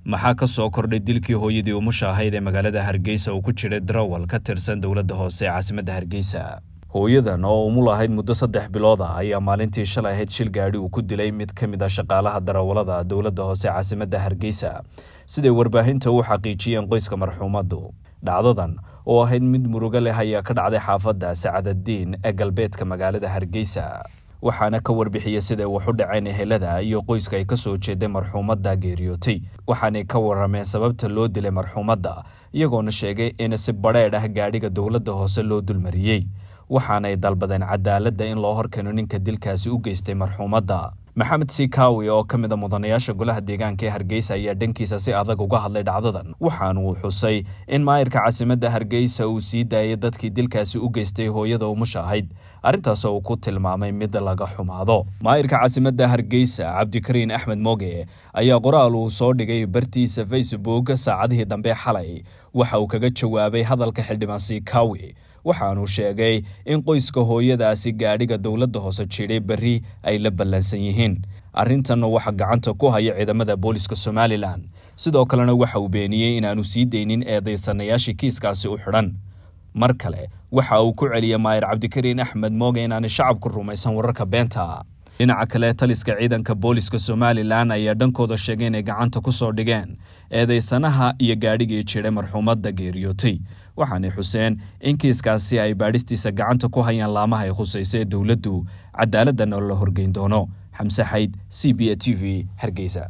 maxaa ka soo kordhay dilkii hooyadii umusha ahayd ee magaalada hargeysa uu ku jiray darawal ka tirsan dowladda hoose ee caasimadda hargeysa hooyadan oo umul ahayd muddo saddex bilood ah ayaa maalintii shalay ahayd shil gaadhi uu ku dilay mid ka mid a shaqaalaha darawallada dowladda hoose caasimadda hargeysa siday warbaahinta u xaqiijiyeen qoyska marxuumaddu dhacdadan oo ahayd mid murugo leh ayaa ka dhacday xaafadda sacadaddiin ee galbeedka magaalada hargeysa waxaana ka warbixiyey siday wax u dhaceen ehelada iyo qoyska ay ka soo jeeday marxuumadda geeriyootay waxaanay ka warrameen sababta loo dilay marxuumadda iyagoona sheegay in si badheedh ah gaadhiga dowladda hoose loo dulmariyey waxaanay dalbadeen cadaaladda in loo horkeeno ninka dilkaasi u geystay marxuumadda maxamed sikaawi oo ka mid a mudanayaasha golaha deegaanka ee hargeysa ayaa dhankiisa si adag uga hadlay dhacdadan waxaana uu xusay in maayirka caasimadda hargeysa uu sii daayay dadkii dilkaasi u geystay hooyada umusha ahayd arrintaas oo uu ku tilmaamay mid laga xumaado maayirka caasimadda hargeysa cabdikariin axmed mooge ayaa qoraal uu soo dhigay bartiisa facebook saacadihii dambe xalay waxa uu kaga jawaabay hadalka xildhibaan sikaawi waxaanuu sheegay in qoyska hooyadaasi gaadhiga dowladda hoose jidhay berri ay la ballansan yihiin arrintanna waxaa gacanta ku haya ciidamada booliska somalilan sidoo kalena waxa uu beeniyey inaanu sii deynin eedaysanayaashii kiiskaasi u xidhan mar kale waxa uu ku celiyey maayir cabdikariin axmed mooge inaanay shacabku rumaysan wararka beenta dhinaca kale taliska ciidanka booliska somalilan ayaa dhankooda sheegay inay gacanta ku soo dhigeen eedaysanaha iyo gaadhigii jidhay marxuumadda geeriyootay waxaanay xuseen in kiiskaasi ay baadhistiisa gacanta ku hayaan laamaha ay khusaysa ee dowladdu cadaaladana la horgeyn doono xamse xayd c b a t v hargeysa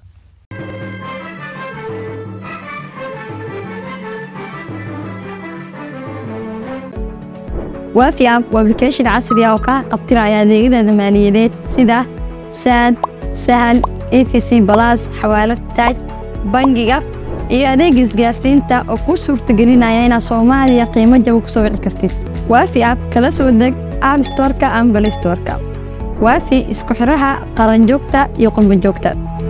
waafi app waa application casri ah oo kaa qabtiraya adeegyada maaliyadeed sida saad sahal efc balas xawaalad taaj bangiga iyo adeega isgaarsiinta oo kuu suurtagelinaya inaad soomaaliya qiimo jaba ku soo wici kartid waafi app kala soo deg app storka ama balay storka waafi isku xidhaha qaranjoogta iyo qurbanjoogta